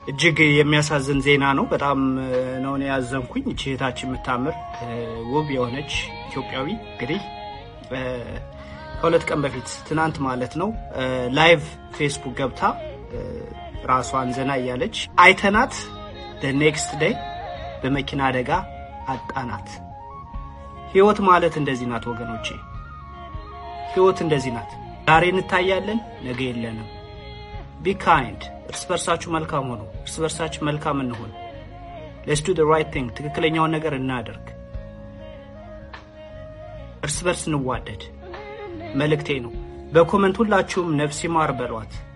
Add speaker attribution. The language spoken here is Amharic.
Speaker 1: እጅግ የሚያሳዝን ዜና ነው። በጣም ነው እኔ ያዘንኩኝ። እቺ እህታችን የምታምር ውብ የሆነች ኢትዮጵያዊ እንግዲህ ከሁለት ቀን በፊት ትናንት ማለት ነው ላይቭ ፌስቡክ ገብታ ራሷን ዘና እያለች አይተናት ኔክስት ዴይ በመኪና አደጋ አጣናት። ህይወት ማለት እንደዚህ ናት ወገኖቼ፣ ህይወት እንደዚህ ናት። ዛሬ እንታያለን፣ ነገ የለንም። ቢ ካይንድ፣ እርስ በርሳችሁ መልካም ሆኑ። እርስ በርሳችሁ መልካም እንሆን። ሌትስ ዱ ራይት ቲንግ፣ ትክክለኛውን ነገር እናደርግ። እርስ በርስ እንዋደድ መልእክቴ ነው። በኮመንት ሁላችሁም ነፍስ ይማር በሏት።